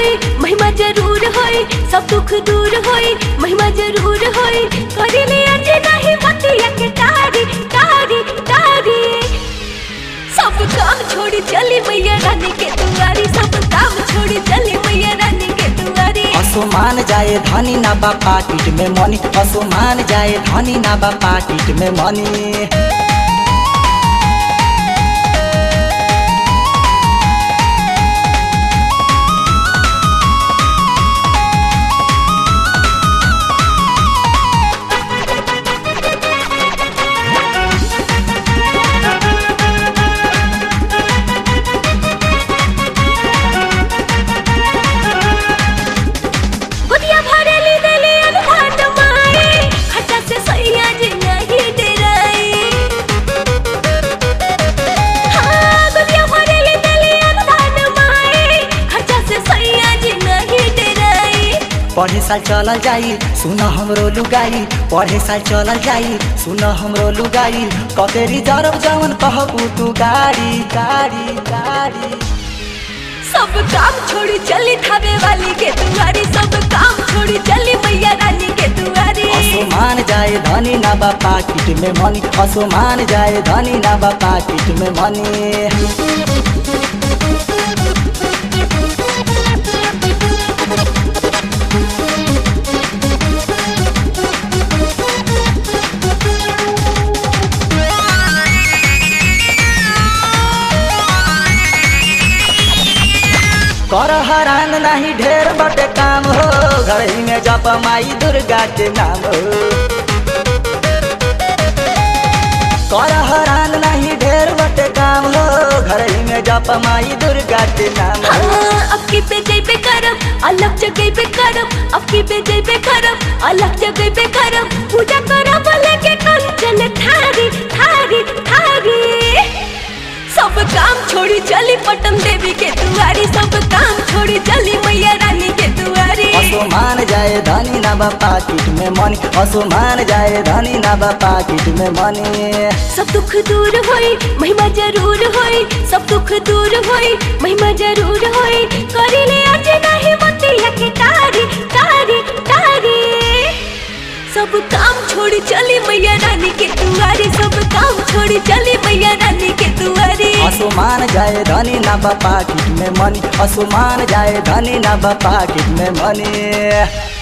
होई महिमा जरूर होई सब दुख दूर होई महिमा जरूर होई करिले आज नहीं बतिया के तारी तारी तारी सब काम छोड़ी चली मैया रानी के दुआरी सब काम छोड़ी चली मैया रानी के दुआरी असुमान जाए धनी ना बा पाकिट में मनी असुमान जाए धनी ना बा पाकिट में मनी गोदिया भरेली देली अनभात माई खट्टा से सैया जी नहीं डराई हाँ गोदिया भरेली देली अनभात माई खट्टा से सैया जी नहीं डराई पढ़े साल चलल जाई सुन हमरो लुगाई पढ़े साल चलल जाई सुन हमरो लुगाई कतेरी जरब जवन कहबू तू गाड़ी गाड़ी गाड़ी सब काम छोड़ी चली थावे वाली के दुआरी सब काम छोड़ी चली मैया रानी के दुआरी असुमान जाए धनी ना बा पाकिट में मनी असुमान जाए धनी ना बा पाकिट में मनी कर हरान नहीं ढेर बटे काम हो घर ही में जप माई दुर्गा के नाम हो कर हरान नहीं ढेर बटे काम हो घर ही में जप माई दुर्गा के नाम हो हाँ, अब की पे जइबे करब अलग जगह पे करब अब की पे जइबे करब अलग जगह पे करब पूजा करब लेके कंचन थारी थारी थारी सब काम छोड़ी चली पटन देवी के दुआरी सब काम छोड़ी चली मैया रानी के दुआरी असुमान जाए धनी ना बा पाकिट में मनी असुमान जाए धनी ना बा पाकिट में मनी सब दुख दूर होई महिमा जरूर होई सब दुख दूर होई महिमा जरूर होई करिले आज नहीं बतिया के तारी तारी तारी सब काम छोड़ी चली मैया रानी के दुआरी सब काम छोड़ी चली मैया रानी के दुआरी असुमान जाए धनी ना बा पाकिट में मनी असुमान जाए धनी ना बा पाकिट में मनी